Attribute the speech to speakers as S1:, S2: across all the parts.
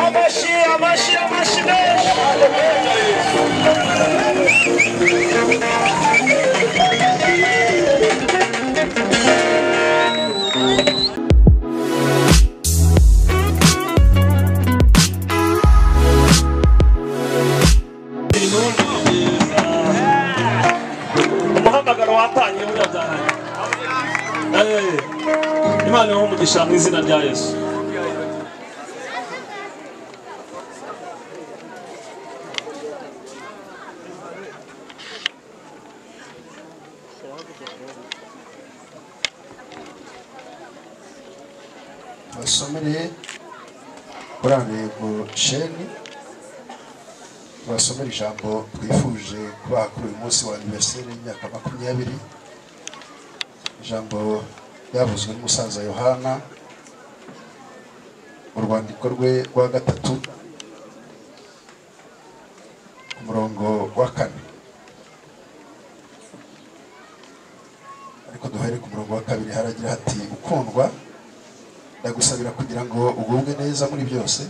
S1: Amashi, amashi, amashi menshi. umuhamagaro watangiye murabyarangiye Eh, imana ibahe umugisha mu izina rya yesu
S2: basomereye kuri ntego sheni basomera ijambo twifuje kubaha kuri uyu munsi wa aniveriseri y'imyaka makumyabiri ijambo ryavuzwe n'umusaza yohana mu rwandiko rwe rwa gatatu ku murongo wa kane ariko duhere ku murongo wa kabiri haragira hati gukundwa ndagusabira kugira ngo ugubwe neza muri byose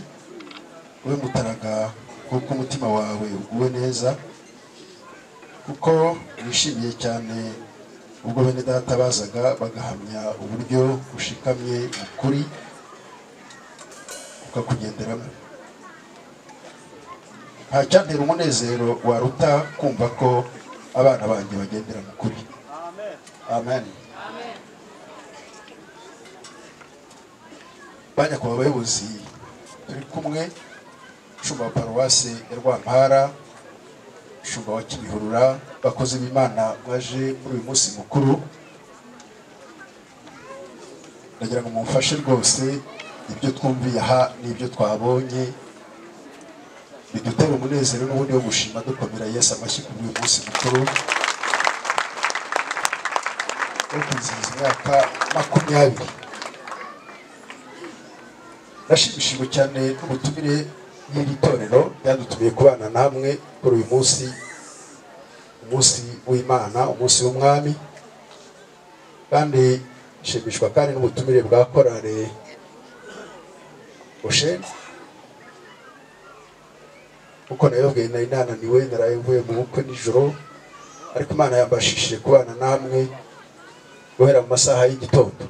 S2: ube mutaraga kuko umutima wawe uguwe neza kuko wishimiye cyane ubwo bene data bazaga bagahamya uburyo ushikamye mu kuri ukakugenderamo nta cyantera umunezero waruta kumva ko abana banjye bagendera mu kuri amen bajya ku bayobozi turi kumwe shuma wa paruwasi ya rwampara shuma wa kimihurura bakozi b'imana baje muri uyu munsi mukuru ndagira ngo mumfashe rwose ibyo twumviye aha n'ibyo twabonye bidutere umunezero n'ubundi wo gushima dukomera yesu amashyi kuri uyu munsi mukuru wo kwizihiza imyaka makumyabiri nashimishijwe cyane n'ubutumire n'iri torero ryadutumiye kubana namwe kuri uyu munsi umunsi w'imana umunsi w'umwami kandi nshimishwa kandi n'ubutumire bwa korale busheni kuko nayo bwe nari nananiwe naraye mvuye mu bukwe nijoro ariko imana yambashishije kubana namwe guhera mu masaha y'igitondo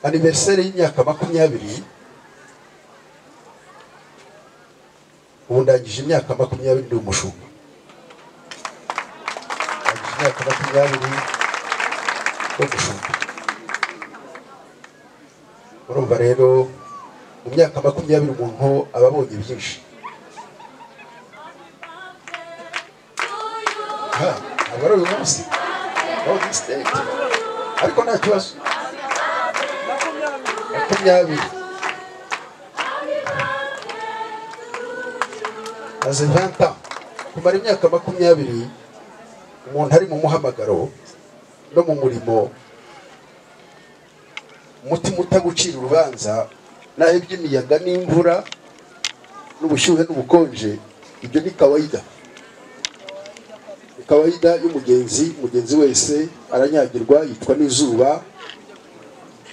S2: aniveriseri y'imyaka makumyabiri ubu ndangije imyaka makumyabiri ndi umushumba ndangije imyaka makumyabiri yo gushumba urumva rero mu myaka makumyabiri umuntu aba abonye byinshi aha aba ari uyu munsi aho disitenti ariko nta kibazo makumyabiri maze vanta kumara imyaka makumyabiri umuntu ari mu muhamagaro no mu murimo umutima utagucira urubanza naho iby'imiyaga n'imvura n'ubushyuhe n'ubukonje ibyo ni kawaida ni kawaida y'umugenzi umugenzi wese aranyagirwa yicwa n'izuba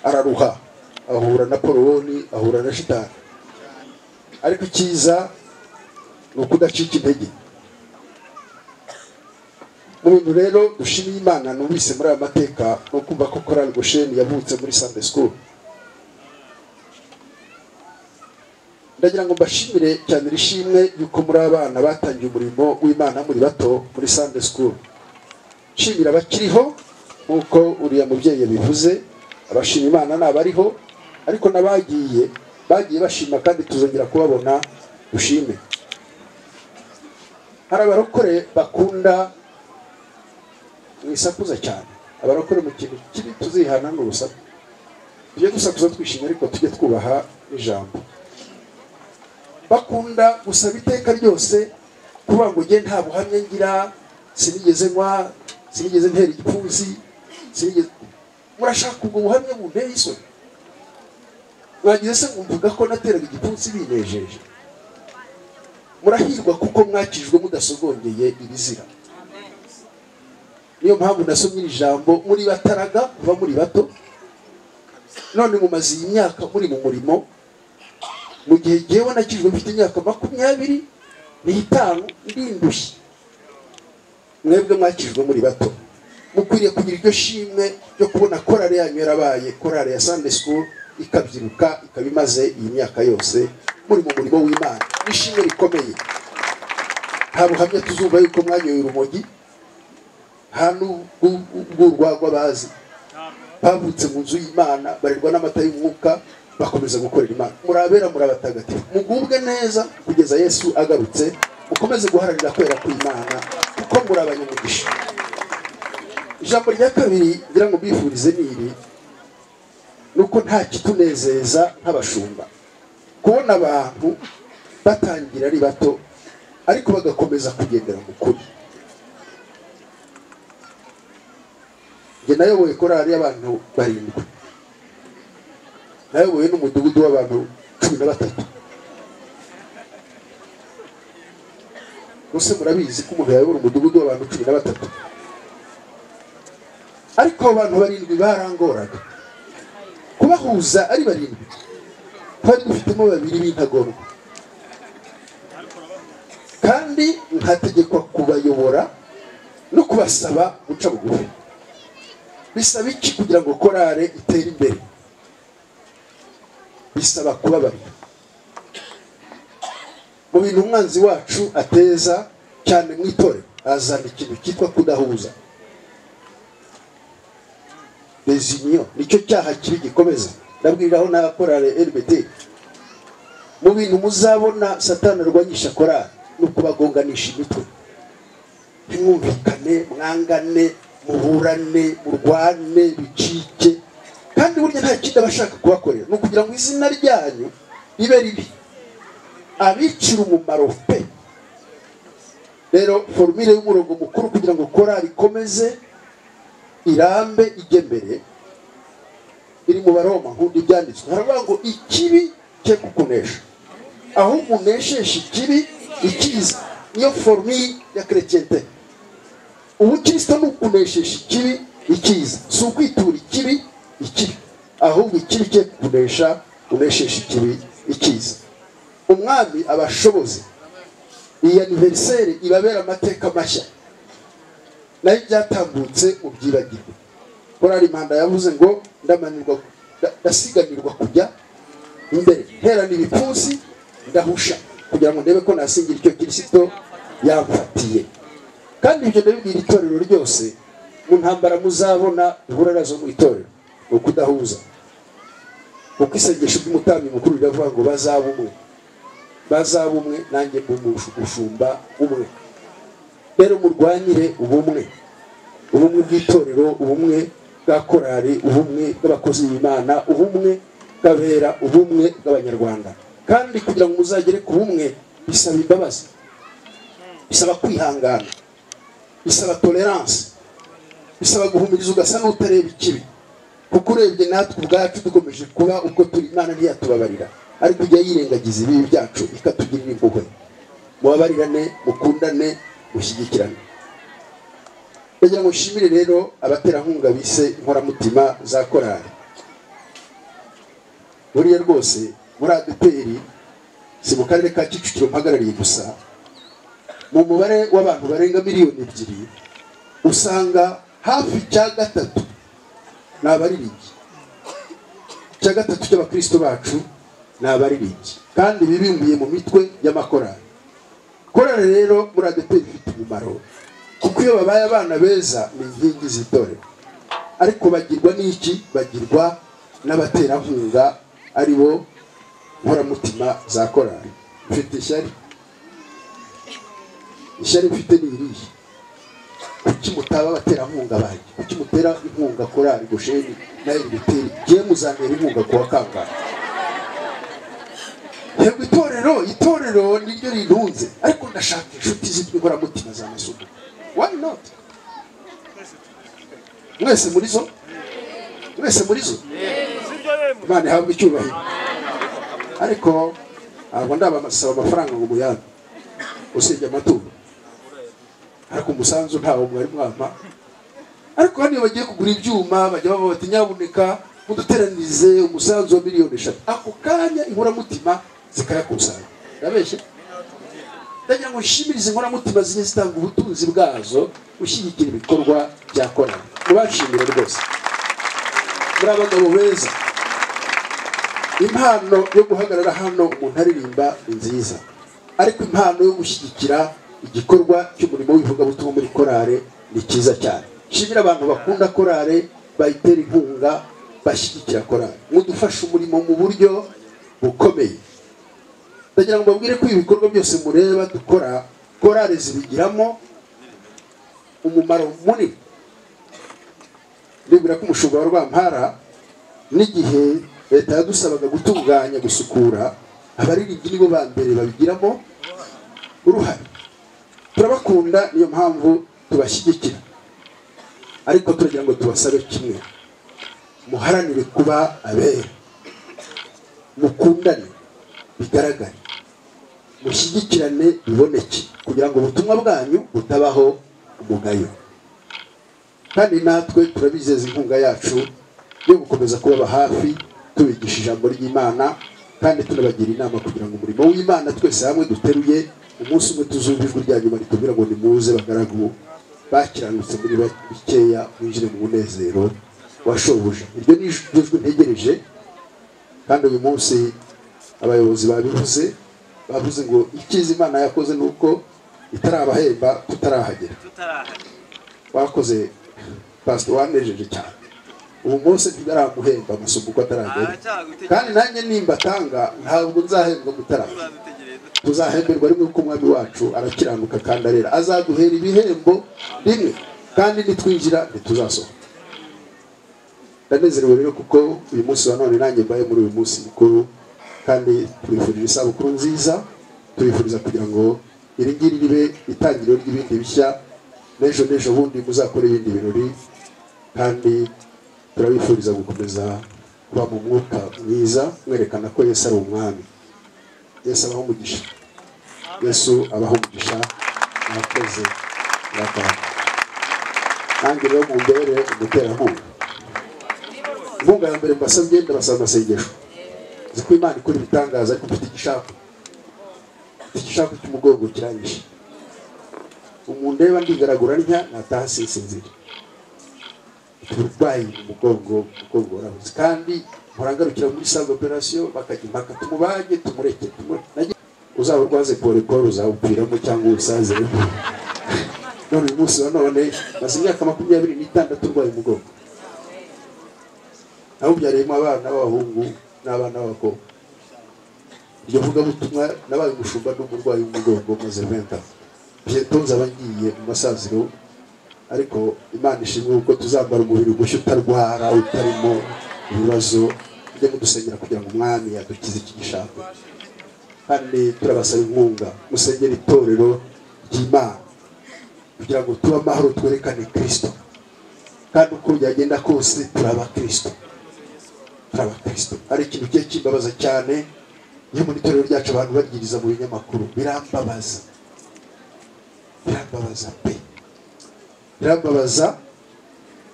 S2: araruha ahura na porowoni ahura na shitani ariko icyiza ni ukudacika intege mu bintu rero dushimiye imana numvise muri aya mateka ni ukumva ko korali gosheni yavutse muri sande sikuru ndagira ngo mbashimire cyane ishimwe yuko muri abana batangiye umurimo w'imana muri bato muri sande sikuru nshimira abakiriho nk'uko uriya mubyeyi yabivuze abashima imana ntabariho ariko n'abagiye bagiye bashima kandi tuzongera kubabona dushime hari abarokore bakunda mu isakuza cyane abarokore mu kintu kibi tuzihana n'urusaku tujye dusakuza twishimye ariko tujye twubaha n'ijambo bakunda gusaba iteka ryose kuvuga ngo njye nta buhamya ngira sinigeze nywa sinigeze ntera igipfunsi sinigeze murashaka ubwo buhamya bunteye isoni mwagize se mwumvaga ko nateraga igipfunsi binejeje murahirwa kuko mwakijwe mudasogongeye ibizira niyo mpamvu nasomye iri jambo muri bataraga kuva muri bato none mumaze iyi myaka muri mu murimo mu gihe jyewe nakijwe mfite imyaka makumyabiri n'itanu ndindushye mwebwe mwakijwe muri bato mukwiriye kugira iryo shimwe ryo kubona korari yanyu yarabaye korari ya Sunday school ikabyiruka ikaba imaze iyi myaka yose muri mu murimo w'imana n'ishimwe rikomeye nta buhamya tuzuba yuko mwanyoye urumogi nta n'urwagwa bazi bavutse mu nzu y'imana barerwa n'amata y'umwuka bakomeza gukorera imana murabera murabatagatifu mugubwe neza kugeza yesu agarutse mukomeze guharanira kwera kw'imana kuko muri abanyamugisha ijambo rya kabiri ngira ngo mbifurize ni iri ni uko nta kitunezeza nk'abashumba kubona abantu batangira ari bato ariko bagakomeza kugendera mu kuri njye nayoboye korari y'abantu barindwi nayoboye n'umudugudu w'abantu cumi na batatu rwose murabizi ko umuntu yayobora umudugudu w'abantu cumi na batatu ariko abo bantu barindwi barangoraga kubahuza ari barindwi twari dufitemo babiri b'intagorwa kandi nkategekwa kubayobora no kubasaba guca bugufi bisaba iki kugira ngo korale itere imbere bisaba kubabarira mu bintu umwanzi wacu ateza cyane mu itorero azana ikintu cyitwa kudahuza dezinyo nicyo cyaha kibi gikomeza ndabwiraho na korale RBD mu bintu muzabona satani arwanyisha korali ni ukubagonganisha imitwe ntimwumvikane mwangane muburane murwane bicike kandi burya nta kindi aba ashaka kubakorera ni ukugira ngo izina ryanyu ribe ribi abicira umumaro pe rero forumire y'umurongo mukuru kugira ngo korali ikomeze irambe ijye mbere iri mu baroma nk'undi byanditswe haravuga ngo ikibi cye kukunesha aho umunesheje ikibi icyiza niyo forume ya kerekente ubukristo ni ukunesheje ikibi icyiza si ukwitura ikibi ikibi ahubwo ikibi cye kukunesha unesheje ikibi icyiza umwami abashoboze iyi aniveriseri ibabera amateka mashya nayo ibyatambutse ubyibagirwe korari manda yavuze ngo ndamanirwa ndasiganirwa kujya imbere nterana ibipfunsi ndahusha kugira ngo ndebe ko nasingira icyo kirisito yamfatiye kandi ibyo ndabibwira itorero ryose mu ntambara muzabona duhura nazo mu itorero ni ukudahuza kuko isengesho ry'umutambyi mukuru riravuga ngo bazaba umwe bazaba umwe nanjye umushumba umwe rero murwanire ubumwe ubumwe bw'itorero ubumwe bwa korari ubumwe bw'abakozi b'imana ubumwe bw'abera ubumwe bw'abanyarwanda kandi kugira ngo muzagere ku bumwe bisaba imbabazi bisaba kwihangana bisaba tolerance bisaba guhumuriza ugasa n'utareba ikibi kuko urebye natwe ubwacu dukomeje kuba ubwo turi imana ntiyatubabarira ariko ijya yirengagiza ibibi byacu ikatugirira impuhwe mubabarirane mukundane mushyigikirane kugira ngo nshimire rero abaterankunga bise inkoramutima za korari buriya rwose muri adeperi si mu karere ka kicukiro mpagarariye gusa mu mubare w'abantu barenga miliyoni ebyiri usanga hafi cya gatatu ni abaririmbyi cya gatatu cy'abakristo bacu ni abaririmbyi kandi bibimbiye mu mitwe y'amakorari korari rero muri adeperi ifite umumaro kuko iyo babaye abana beza ni inkingi z'itorero ariko bagirwa n'iki bagirwa n'abaterankunga ari bo nkoramutima za korari mfite ishyari ishyari mfite ni irihe kuki mutaba abaterankunga banjye kuki mutera inkunga korari gosheni na eriteri ngiye muzantera inkunga kuwa kangahe yego itorero itorero niryo rirunze ariko ndashaka inshuti z'inkoramutima za masuku why not mwese muri zo mwese muri zo imana ihabwa icyubahiro ariko ntabwo ndabasaba amafaranga ngo muyabe usibye amaturo ariko umusanzu ntawo mwari mwampa ariko hano iyo bagiye kugura ibyuma bajya bavuga bati nyabuneka muduteranize umusanzu wa miliyoni eshatu ako kanya inkoramutima zikayakusanya ndabeshye ndagira ngo nshimirize inkoramutima zijye zitanga ubutunzi bwazo ushyigikira ibikorwa byakorana mubashimire rwose muri abagabo beza impano yo guhagarara hano umuntu aririmba ni nziza ariko impano yo gushyigikira igikorwa cy'umurimo w'ivugabutumwa muri korale ni cyiza cyane nshimira abantu bakunda korale bayitera inkunga bashyigikira korale mudufasha umurimo mu buryo bukomeye ndagira ngo mbabwire ko ibikorwa byose mureba dukora korale zibigiramo umumaro munini nibwira ko umushinga wa rwampara n'igihe leta yadusabaga gutunganya gusukura abaririmbyi nibo ba mbere babigiramo uruhare turabakunda niyo mpamvu tubashyigikira ariko turagira ngo tubasabe kimwe muharanire kuba abera mukundane bigaragare mushyigikirane biboneke kugira ngo ubutumwa bwanyu butabaho umugayo kandi natwe turabizeza inkunga yacu yo gukomeza kubaba hafi tubigisha ijambo ry'imana kandi tunabagira inama kugira ngo umurimo w'imana twese hamwe duteruye umunsi umwe tuzumva ijwi rya nyuma ritubwira ngo nimuze bagaragu bakiranutse muri bikeya winjire mu munezero washobuja iryo ni ijwi ntegereje kandi uyu munsi abayobozi babivuze bavuze ngo icyiza imana yakoze ni uko itarabahemba tutarahagera wakoze pasita wanejeje cyane ubu munsi ntibaramuhemba amasomo uko ataragera kandi nanjye nimba atanga ntabwo nzahembwa mutaragera tuzahemberwa rimwe kuko umwami wacu arakiranuka kandi arera azaduhera ibihembo rimwe kandi nitwinjira ntituzasohoka ndanezerewe rero kuko uyu munsi wa none nanjye mbaye muri uyu munsi mukuru kandi tubifurije isabukuru nziza tubifuriza kugira ngo iri ngiri ribe itangiriro ry'ibindi bishya n'ejo n'ejo bundi muzakora ibindi birori kandi turabifuriza gukomeza kuba mu mwuka mwiza mwerekana ko yesu ari umwami yesu abaho umugisha yesu abaho umugisha murakoze murakoze nange rero mumbere umuterankunga inkunga ya mbere mbasabye ndabasaba amasengesho nzi ko imana ikora ibitangaza ariko mfite igishaka mfite igishaka cy'umugongo kiranyishe umuntu reba ndigaragura ntya nataha sinsinzira uburwayi mu mugongo umugongo warabuze kandi murangarukira muri save operasiyo bakajya impaka tumubage tumureke tumureke uzaba urwaze poreporo uzawupfiramo cyangwa uwusaziremo none uyu munsi wa none maze imyaka makumyabiri n'itandatu urwaye umugongo nawubyariyemo abana b'abahungu n'abana b'abakobwa iryo vugabutumwa nabaye umushumba n'umurwayi w'umugongo maze venta byeto nzaba ngiye mu masaziro ariko imana ishimwe kuko tuzambara umubiri mushya utarwara utarimo ibibazo tujye kudusengera kugira ngo umwami yadukize iki gishaka kandi turabasaba inkunga musengere itorero ry'imana kugira ngo tube amahoro twerekane kirisito kandi uko byagenda kose turaba kirisito turaba kirisito hari ikintu kigiye kimbabaza cyane iyo mu itorero ryacu abantu bagiriza mu binyamakuru birambabaza birambabaza pe birababaza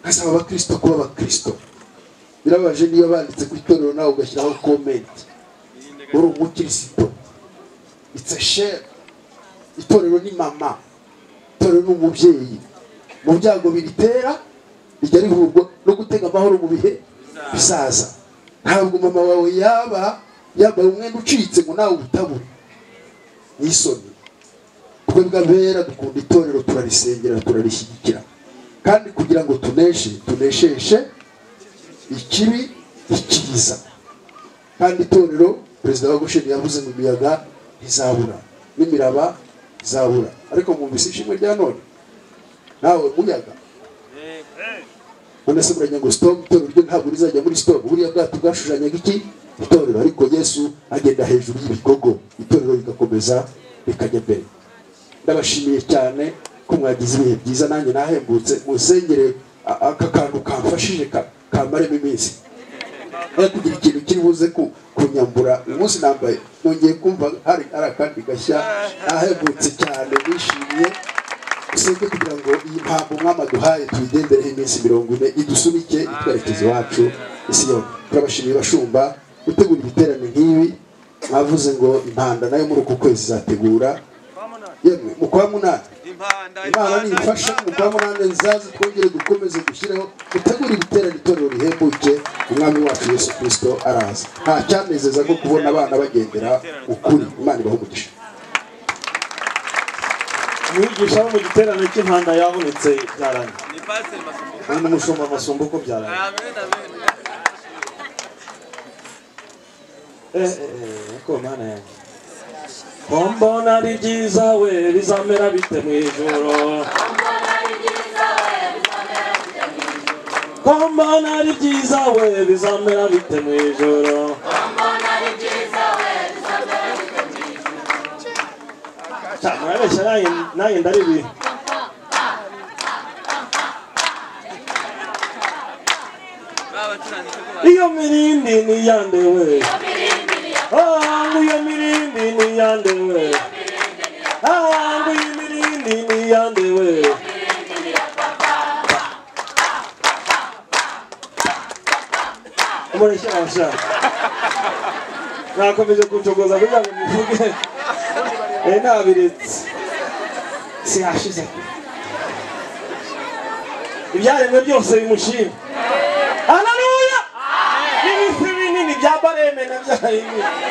S2: nkasaba abakirisito kuba abakirisito birababaje niba banditse ku itorero nawe ugashyiraho komenti uri umukirisito itse sheri itorero ni mama itorero ni umubyeyi mu byago biritera rijya rihurwa no gutega amahoro mu bihe bisaza ntabwo mama wawe yaba yambaye umwenda ucitse ngo nawe utabure ni isoni twe bw'abera dukunda itorero turarisengera turarishyigikira kandi kugira ngo tuneshe tunesheshe ikibi ikiza kandi itorero perezida wa gosheni yavuze ngo imiyaga ntizabura n'imiraba izabura ariko mwumvise ishimwe rya none nawe muyaga none se murajya ngo sitopu itorero ryo ntabwo rizajya muri sitopu buriya bwato bwashushanyaga iki itorero ariko yesu agenda hejuru y'ibigogo itorero rigakomeza rikajya mbere ndabashimiye cyane ko mwagize ibihe byiza nanjye nahembutse musengere a- aka kantu kamfashije ka- kamaremo iminsi aho kugira ikintu kiri buze ku kunyambura uyu munsi nambaye nongeye kumva hari hari akandi gashya nahembutse cyane nishimiye usibye kugira ngo iyi mpamvu umwami aduhaye tuyigendereho iminsi mirongo ine idusunike itwerekeza iwacu isi yose turabashimiye bashumba gutegura ibiterane nk'ibi mwavuze ngo impanda nayo muri uku kwezi izategura yemwe mu kwa munani imana nifasha mu kwa munani nzaze twongere dukomeze gushyiraho gutegura ibiterane itorero rihembuke umwami wacu yesu kirisito araza nta cyanezeza nko kubona abana bagendera ukuri imana ibahe umugisha
S1: umwigisha wo mu giterane cy'impanda yabonetse byaranye n'umushumba masumba uko byaranye ko mana yanjye ko mbona ari byiza we bizamera bite mu ijoro ko mbona ari byiza we bizamera bite mu ijoro Cya, murabeshya nanjye nanjye ndaribi iyo mirindi ni yande we Ah, nguyo mirindi ni yande we Ah, nguyo mirindi ni yande we murashyashya nakomeje kuncogoza kugira ngo mbivuge Eh, nabiretse sihashize ibyaremwe byose bimushima haleluya n'ibifi binini bya bareme nabyaye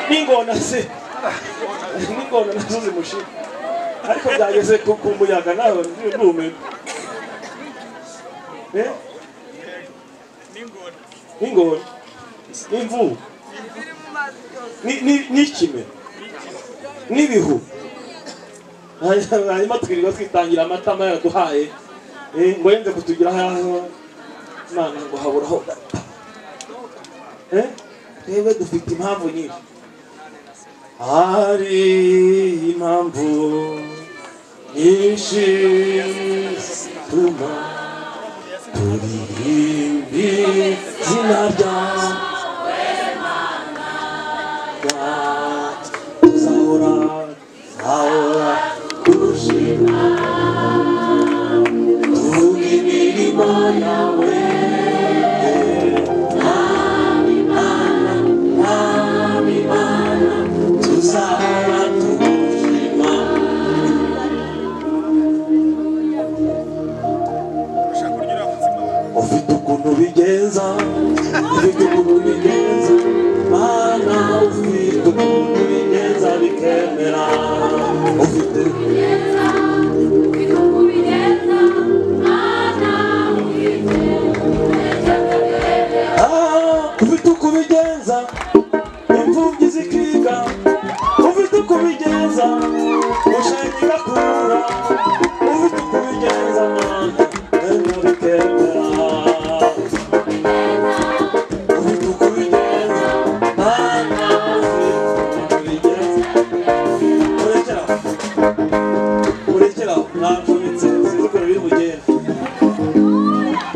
S1: n'ingona se n'ingona nazo zimushima ariko byageze ku ku muyaga nawe ndumirwa Eh? n'ingona n'imvubu Ni- ni- n'ikime n'ibihu hanyuma twirirwa twitangira amatama yaraduhaye Eh, ngo yende kutugira haho imana ngo haburaho gata Eh? twebwe dufite impamvu nyinshi hari impamvu nyinshi zituma turirimbi izina ryawe tuzahora ahora kushima tuvuga imirimo yawe Mwami Mana, Mwami Mana, tuzahora tugushima ufite ukuntu bigenza ufite ukuntu bigenza mana ufite ukuntu bigenza bikemera ufite Ah, ufite uko ubigenza imfubyi zikiga ufite uko ubigenza gushanya igakura ufite uko ubigenza mana ntabwo bikemera ufite uko ubigenza mana ufite uko ubigenza urekera aho urekera aho nacometse sinzi ukuntu biri bugende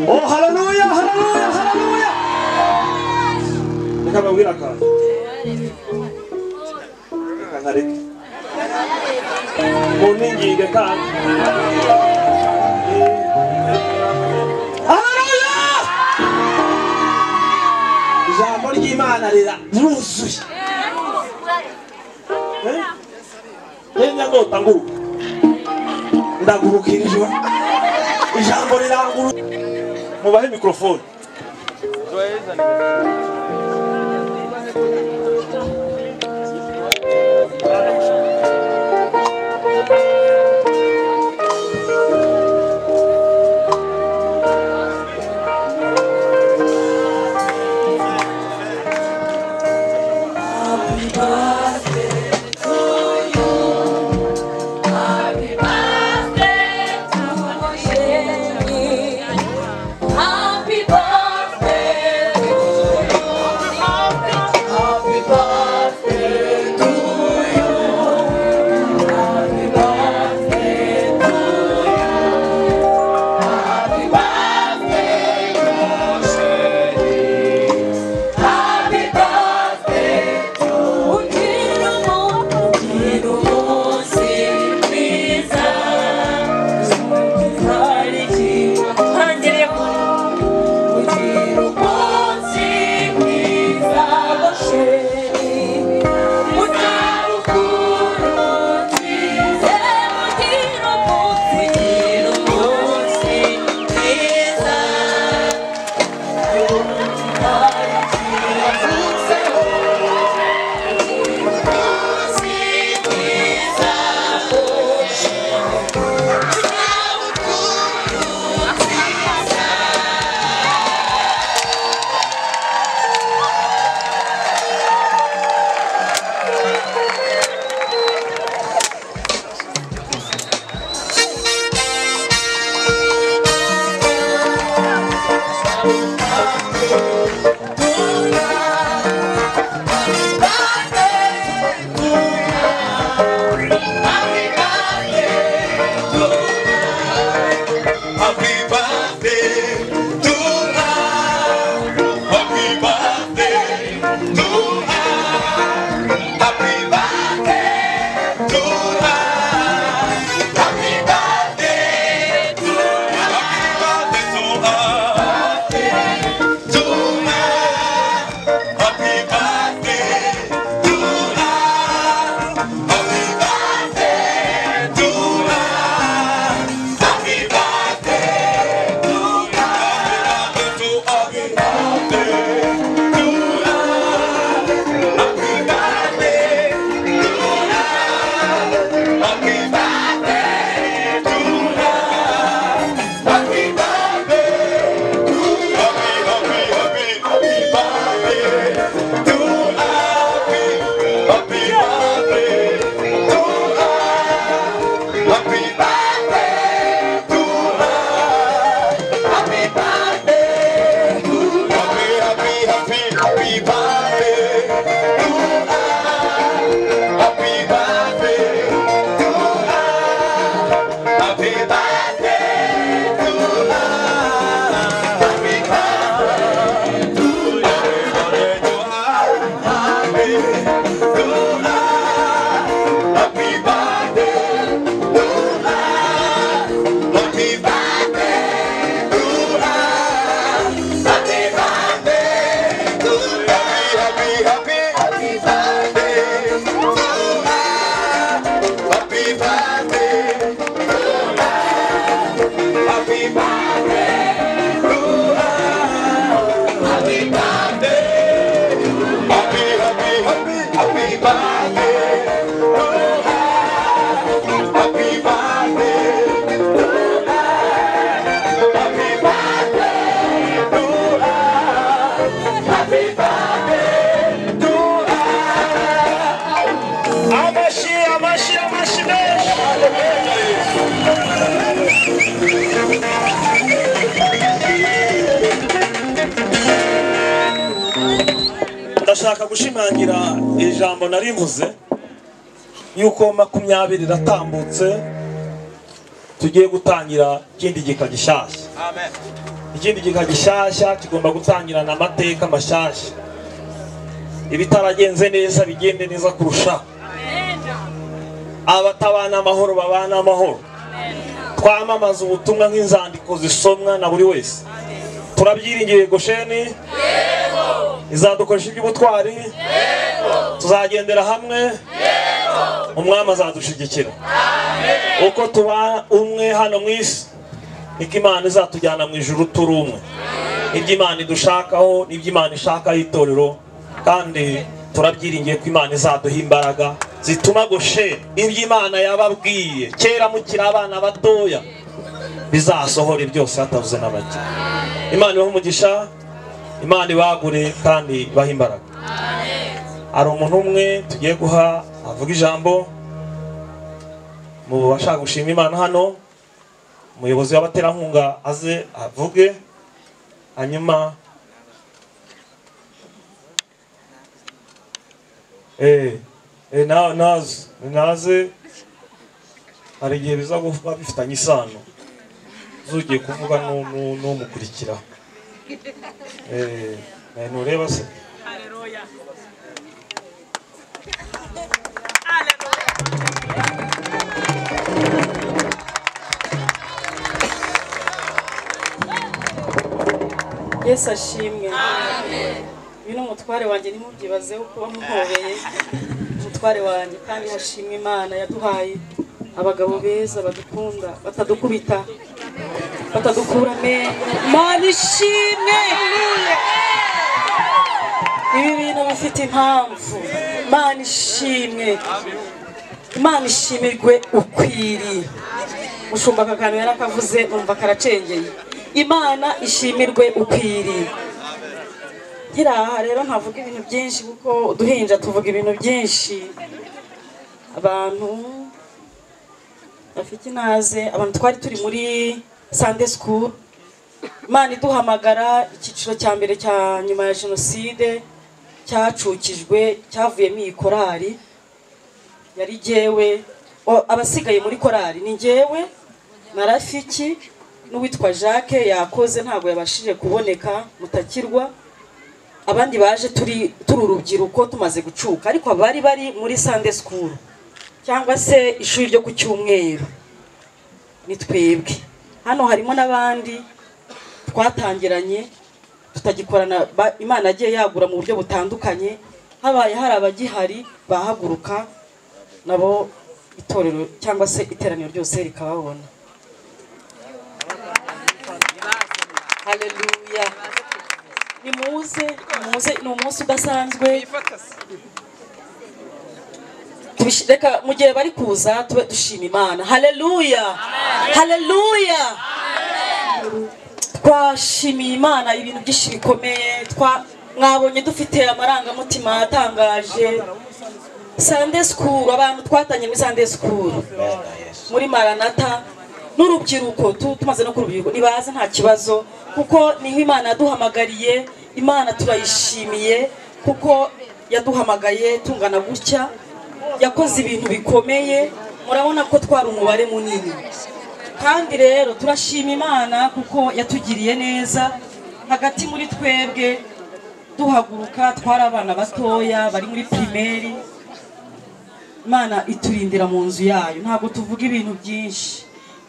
S1: Oh, hallelujah, hallelujah, hallelujah. Reka babwire akantu. Reka nkareke. Muningige kandi. Hallelujah! Ijambo ry'Imana rira ryuzuye. Eh? Yenda ndota nguruka. Ndagurukira ijoro. Ijambo riranguruka. mubahe mikrofone
S3: Happy birthday to you. Happy
S1: Amashi, amashi, amashi menshi. ndashaka gushimangira ijambo narivuze yuko makumyabiri iratambutse tugiye gutangira ikindi gika gishyashya ikindi gika gishyashya kigomba gutangirana amateka mashyashya ibitaragenze neza bigende neza kurushaho abatabana amahoro babana amahoro twamamaza ubutumwa nk'inzandiko zisomwa na buri wese turabyiringiriye gosheni izadukoresha iby'ubutwari tuzagendera hamwe umwami azadushyigikira uko tuba umwe hano mu isi niko imana izatujyana mu ijuru turi umwe ibyo imana idushakaho n'ibyo imana ishakaho itorero kandi turabyiringiye ko imana izaduha imbaraga zituma goshe ibyo imana yababwiye kera mukiri abana batoya bizasohore byose hatavuze na bake imana ibahe umugisha imana ibagure kandi ibahe imbaraga hari umuntu umwe tugiye guha avuga ijambo mu bashaka gushima imana hano umuyobozi w'abaterankunga aze avuge hanyuma eh, eh, na- naze naze hari igihe biza kuba bifitanye isano zugiye kuvuga n'u- n'u- n'umukurikira Eh, eh, ntureba se
S4: Aleluya. Yesu ashimwe uyu ni umutware wanjye ntimubyibazeho kuba muhobeye umutware wanjye kandi hashimwe imana yaduhaye abagabo beza badukunda batadukubita batadukura amenyo imana ishimwe ibi bintu bifite impamvu imana ishimwe imana ishimirwe ukwiriye ushumba aka kantu yari akavuze umva karacengeye imana ishimirwe ukwiriye nkiraha rero ntavuga ibintu byinshi kuko uduhinja tuvuga ibintu byinshi abantu bafite inaze abantu twari turi muri sande sikuru imana iduhamagara icyiciro cya mbere cya nyuma ya jenoside cyacukijwe cyavuyemo iyi korari yari jyewe o- abasigaye muri korari ni jyewe na rafiki n'uwitwa jacques yakoze ntabwo yabashije kuboneka mutakirwa abandi baje turi turi urubyiruko tumaze gucuka ariko abari bari muri sande sikuru cyangwa se ishuri ryo ku cyumweru ni twebwe hano harimo n'abandi twatangiranye tutagikorana ba- imana yagiye yagura mu buryo butandukanye habaye hari abagihari bahaguruka nabo itorero cyangwa se iteraniro ryose rikababona haleluya nimuze muze ni umunsi udasanzwe Tubishi- reka mu gihe bari kuza tube dushima imana haleluya haleluya twashimiye imana ibintu byinshi bikomeye twa- mwabonye dufite amarangamutima atangaje sande sikuru abantu twatanye muri sande sikuru muri maranata n'urubyiruko tu- tumaze no kurubyiruko nibaze nta kibazo kuko niho imana yaduhamagariye imana turayishimiye kuko yaduhamagaye tungana gutya yakoze ibintu bikomeye murabona ko twari umubare munini kandi rero turashima imana kuko yatugiriye neza hagati muri twebwe duhaguruka twari abana batoya bari muri pirimeri imana iturindira mu nzu yayo ntabwo tuvuga ibintu byinshi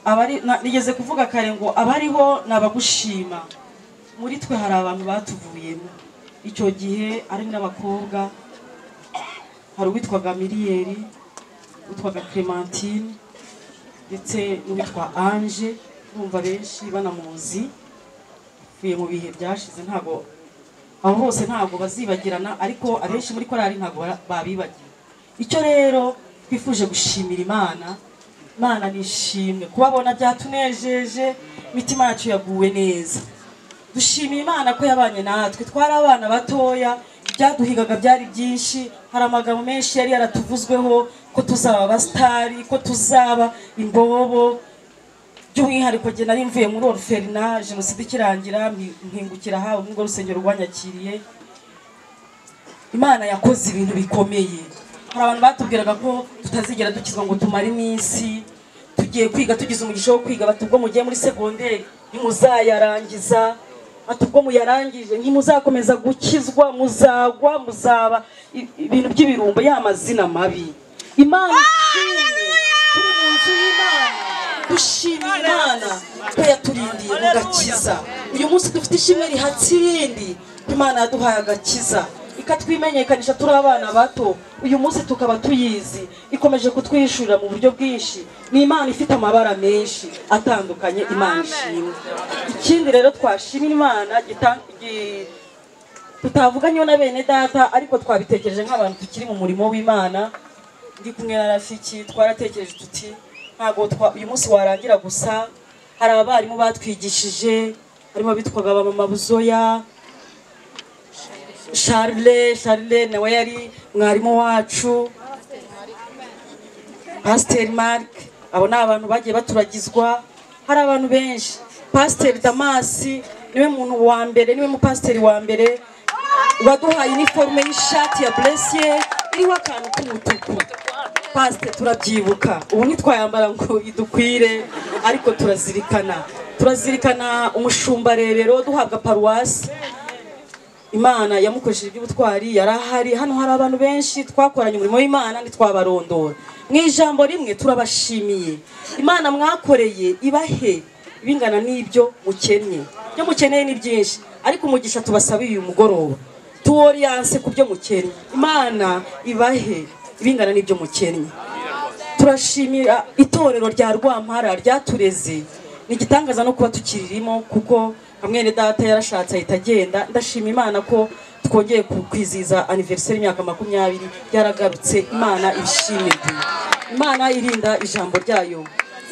S4: abari na- nigeze kuvuga kare ngo abariho ni abagushima muri twe hari abantu batuvuyemo icyo gihe ari n'abakobwa hari uwitwaga miliyeri uwitwaga clementine ndetse n'uwitwa ange ndumva benshi banamuzi apfuye mu bihe byashize ntabwo aho hose ntabwo bazibagirana ariko abenshi muri korali ntabwo bara- babibagiwe icyo rero twifuje gushimira imana imana nishimwe kubabona byatunejeje imitima yacu yaguwe neza dushimiye imana ko yabanye natwe twari abana batoya ibyaduhigaga byari byinshi hari amagambo menshi yari yaratuvuzweho ko tuzaba abasitari ko tuzaba imbobo by'umwihariko njye nari mvuye muri oruferinage jenoside ikirangira mpi- mpingukira hawe muri urwo rusengero rwanyakiriye imana yakoze ibintu bikomeye hari abantu batubwiraga ko tutazigera dukizwa ngo tumare iminsi tugiye kwiga tugize umugisha wo kwiga bati ubwo mugiye muri segonderi ntimuzayarangiza bati ubwo muyarangije ntimuzakomeza gukizwa muzagwa muzaba i- ibintu by'ibirumbo ya mazina mabi imana ishimwe turi mu nzu y'imana dushimira imana ko yaturindiye mu gakiza uyu munsi dufite ishimwe rihatse irindi ko imana yaduhaye agakiza ikatwimenyekanisha turi abana bato uyu munsi tukaba tuyizi ikomeje kutwishyurira mu buryo bwinshi ni imana ifite amabara menshi atandukanye imana ishimwe ikindi rero twashimira imana gita- gi- tutavuga niyo na bene data ariko twabitekereje nk'abantu tukiri mu murimo w'imana ndi kumwe na rafiki twaratekereje tuti ntabwo twa- uyu munsi warangira gusa hari abarimu batwigishije harimo abitwaga ba mama buzoya Charles Charles nawe yari mwarimu wacu Pasteur Mark abo ni abantu bagiye baturagizwa hari abantu benshi Pasteur Damas niwe muntu wa mbere niwe mupasiteri wa mbere waduhaye iniforume y'ishati ya Blessier iriho akantu k'umutuku pasite turabyibuka ubu ntitwayambara ngo idukwire ariko turazirikana turazirikana umushumba rebero duhabwa paruwasi imana yamukoresheje iby'ubutwari yari ahari hano hari abantu benshi twakoranye umurimo w'imana ntitwabarondora mu ijambo rimwe turabashimiye imana mwakoreye ibahe bingana n'ibyo mukennye ibyo mukeneye ni byinshi ariko umugisha tubasabiye uyu mugoroba tuworiyanse ku byo mukennye imana ibahe ibingana n'ibyo mukennye turashimira itorero rya rwampara ryatureze ni igitangaza no kuba tukiririmo kuko mwene data yarashatse ahita agenda ndashima imana ko twongeye ku- kwizihiza aniveriseri y'imyaka makumyabiri yaragarutse imana ibishimire imana irinda ijambo ryayo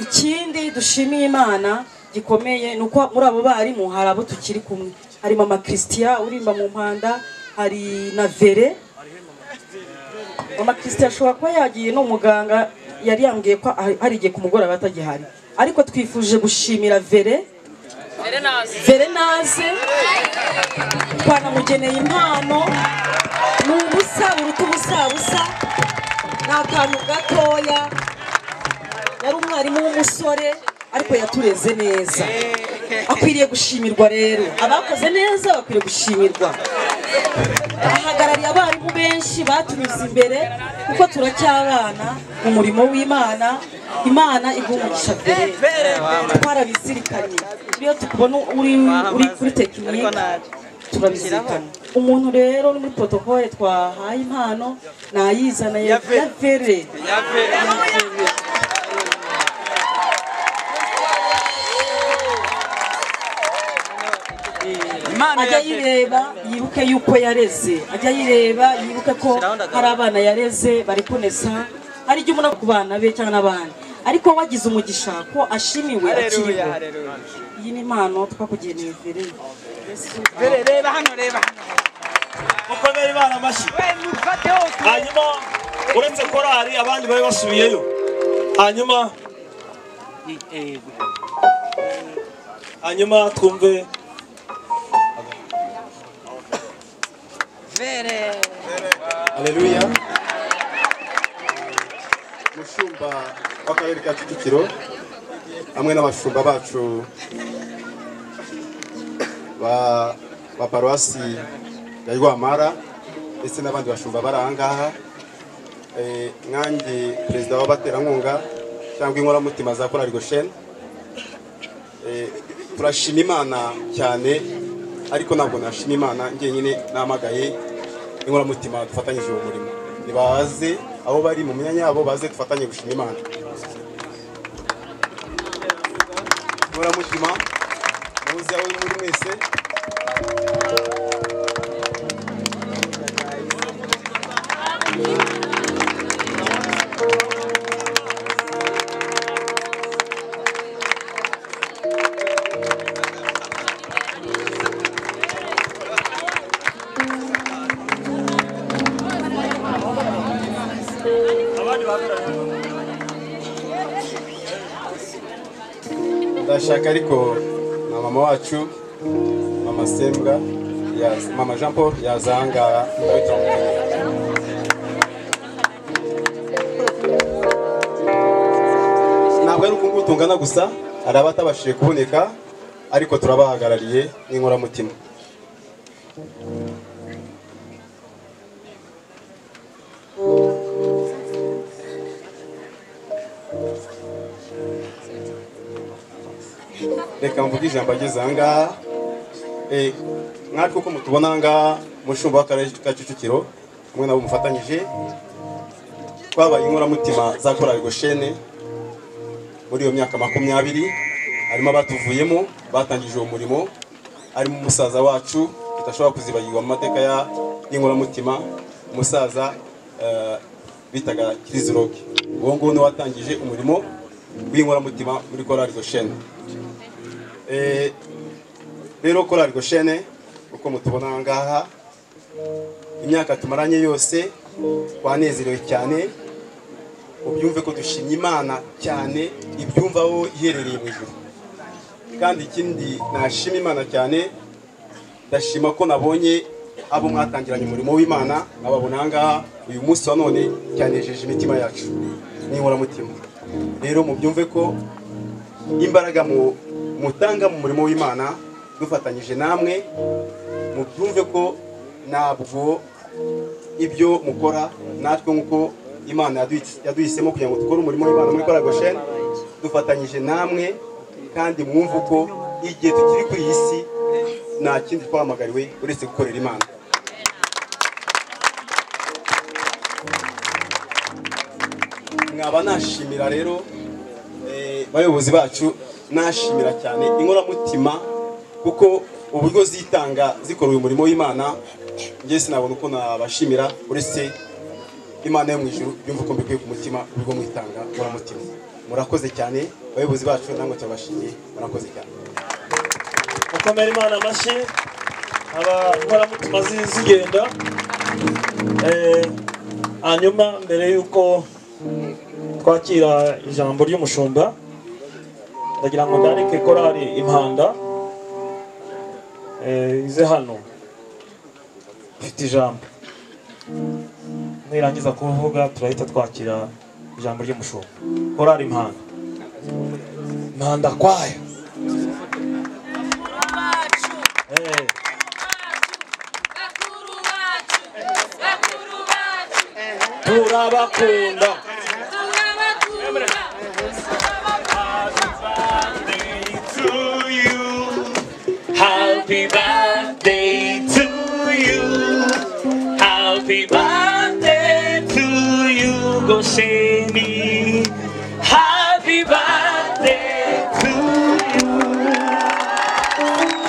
S4: ikindi dushimiye imana gikomeye ni uko muri abo barimu hari abo tukiri kumwe harimo amakristiya urimba mu mpanda hari na vere mama christian ashobora kuba yagiye n'umuganga yari yambwiye ko ah- hari igihe ku mugoroba atagihari ariko twifuje gushimira vere verenaze twanamugeneye impano ni ubusa buruta ubusabusa ni akantu gatoya yari umwarimu w'umusore ariko yatureze neza akwiriye gushimirwa rero abakoze neza bakwiriye gushimirwa ahagarariye abarimu benshi batunyuze imbere kuko turacyabana mu murimo w'imana imana igumugisha mbere twarabizirikanye iyo tukubona uri, uri kuri tekinike turabizirikana umuntu rero uri muri protokole twahaye impano nayizana ya ya vere ajya yireba yibuke yuko yareze ajya yireba yibuke ko hari abana yareze bari kunesa hari igihe umuntu ku bana be cyangwa n'abandi ariko wagize umugisha ko ashimiwe akiriho iyi ni impano twakugeneye mbere
S5: reba hano reba
S1: kuko bari baramashyi
S5: we mufate hose
S1: hanyuma uretse korari abandi bari basubiyeyo hanyuma hanyuma twumve
S5: vere
S2: aleluya umushumba w'akarere ka kicukiro hamwe n'abashumba bacu ba ba paruwasi ya rwamara ndetse n'abandi bashumba bari aha ngaha Eh, nkanjye perezida w'abaterankunga cyangwa inkoramutima za korari gosheni Eh, turashima imana cyane ariko ntabwo nashima imana njyenyine namagaye inkoramutima dufatanyije uwo murimo nibaze aho bari mu myanya yabo baze dufatanye gushima imana
S6: muramushima muzi aho muri mwese ndashaka ariko na mama wacu mama sembwa yaza- mama jean paul yazahangaha nawe turamukanya ntabwo ari ukunguku tungana gusa hari abatabashije kuboneka ariko turabahagarariye n'inkoramutima reka mvuge ijambo ageze aha ngaha Eh, mwatwe uko mutubona aha ngaha mushumba w'akarere ka kicukiro kumwe nabo mufatanyije twabaye inkoramutima za korali goshene muri iyo myaka makumyabiri harimo abatuvuyemo batangije uwo murimo harimo umusaza wacu tudashobora kuzibagirwa mu mateka ya- y'inkoramutima umusaza eh, bitaga kiriziroke uwo nguwo ni watangije umurimo w'inkoramutima muri korali goshene Eh, rero korari goshene uko mutubona aha ngaha imyaka tumaranye yose twanezerewe cyane ubyumve ko dushimye imana cyane ibyumva aho iherereye mu ijuru kandi ikindi nashima imana cyane ndashima ko nabonye abo mwatangiranye umurimo w'imana nkababona aha ngaha uyu munsi wa none cyanejeje imitima yacu n'inkoramutima rero mubyumve ko imbaraga mu- mutanga mu murimo w'imana dufatanyije namwe mubyumve ko ntabwo ibyo mukora natwe nk'uko imana yaduhi- yaduhisemo kugira ngo dukore umurimo w'imana muri kora gosheni dufatanyije namwe kandi mwumve ko igihe tukiri kuri iyi si nta kindi twahamagariwe uretse gukorera imana nkaba nashimira rero eh, bayobozi bacu nashimira cyane inkoramutima kuko uburyo zitanga zikora uyu murimo w'imana njye sinabona uko nabashimira uretse imana yo mu ijuru yumva uko mbikuye ku mutima uburyo mwitanga inkoramutima murakoze cyane bayobozi bacu namwe turabashimiye murakoze cyane
S1: mukomere imana amashyi abakoramutima zi- zigenda Eh, hanyuma mbere y'uko twakira ijambo ry'umushumba ndagira ngo ndarike korari impanda eh, ize hano ifite ijambo nirangiza kuvuga turahita twakira ijambo ry'umushumba korari impanda impanda kwayo
S3: bacu
S1: Eh.
S3: bakuru bacu bakuru bacu
S1: turabakunda
S3: turabakunda
S7: to you. Happy birthday to you. Happy birthday to you, Goseni. Happy birthday to you.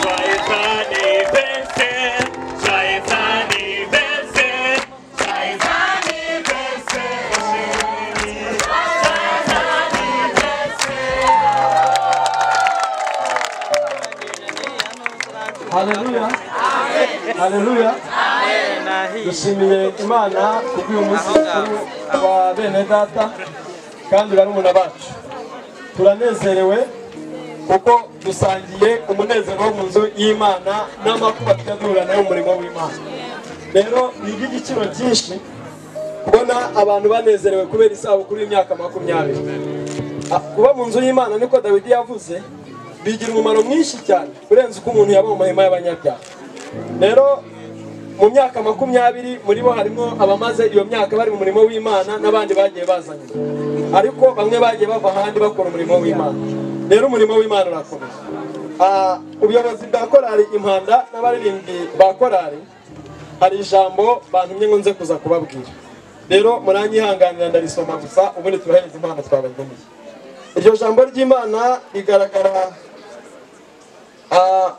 S7: Try it birthday. Try it birthday. Try it birthday.
S1: haleluya haleluya dushimiye imana kubw'uyu munsi mukuru wa bene data kandi barumuna bacu turanezerewe kuko dusangiye umunezero wo mu nzu y'imana n'amakuba tujya duhura nayo mu murimo w'imana rero ni iby'igiciro cyinshi kubona abantu banezerewe kubera isabukuru y'imyaka makumyabiri Ah, kuba mu nzu y'imana niko dawidi yavuze bigira umumaro mwinshi cyane urenze uko umuntu yaba mu mahema y'abanyabyaha rero mu myaka makumyabiri muri bo harimo abamaze iyo myaka bari mu murimo w'imana n'abandi bagiye bazanye ariko bamwe bagiye bava ahandi bakora umurimo w'imana rero umurimo w'imana urakomeza Ah, ubuyobozi bwa korali impanda n'abaririmbyi ba korali hari ijambo bantumye ngo nze kuza kubabwira rero muranyihanganira ndarisoma gusa ubundi turahereza impano twabageneye iryo jambo ry'imana rigaragara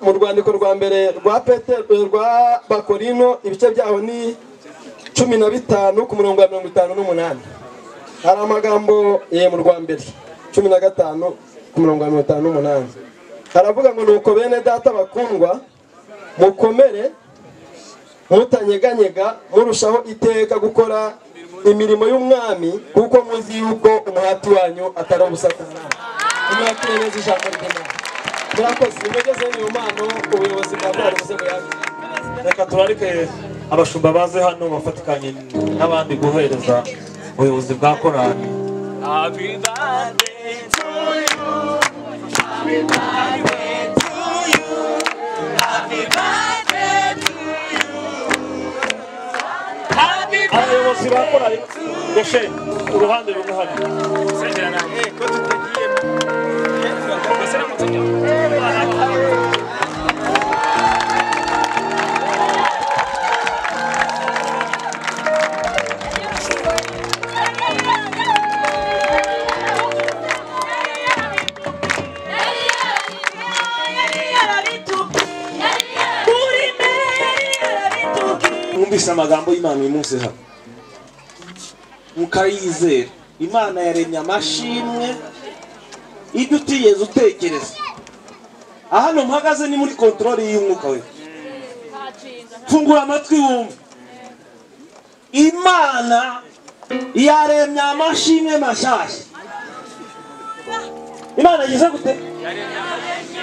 S8: mu rwandiko rwa mbere rwa Petero rwa bakorino ibice byaho ni cumi na bitanu ku murongo wa mirongo itanu n'umunani hari amagambo ye mu rwa mbere cumi na gatanu ku murongo wa mirongo itanu n'umunani haravuga ngo nuko bene data bakundwa mukomere mutanyeganyega murushaho iteka gukora imirimo y'umwami kuko muzi yuko umuhati wanyu atari ubusa ku mwami umwakire neza ijambo ry'imana murakoze nimugezeho iyo mpano ubuyobozi bwa korari musego yakira
S1: reka turarike abashumba baze hano bafatikanye n'abandi guhereza ubuyobozi bwa korali abayobozi ba korali goshe uruhande rumwe hano
S8: mwumvise amagambo y'imana uyu munsi hano mukayizera imana yaremye amashimwe ibyo utigeze utekereza aha hano mpagaze ni muri kontorori y'umwuka we fungura amatwi wumve imana yaremye amashimwe mashyashya imana igeze gute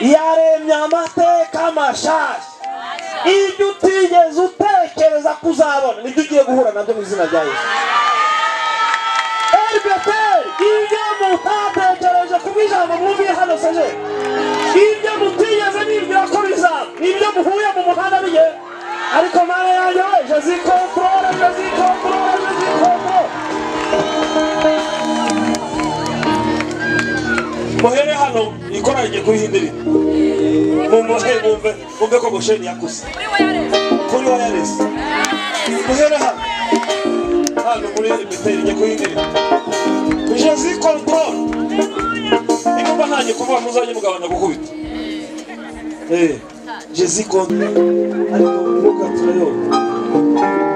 S8: yaremye amateka mashyashya ibyo utigeze utekereza kuzabona nibyo ugiye guhura nabyo mu izina rya yesu erbeteri ibyo mutatekereje ku bw'ijambo mwumviye hano seje ibyo mutigeze nibwira ko bizaba ibyo muhuye mu muhanda bigiye ariko mana yanjye we jezikontorore jezikontorore jezikontorore muhere hano ikora rigiye kubihindurira mumuhe mumve mumve ko gosheni yakuze
S6: Muri wireless.
S8: kuri wireless muhere hano hano muri meteri njye kuhindira jezi control igomba ntangiye kuvuga muzajye mugabana gukubita eh jezi control ariko muka turayo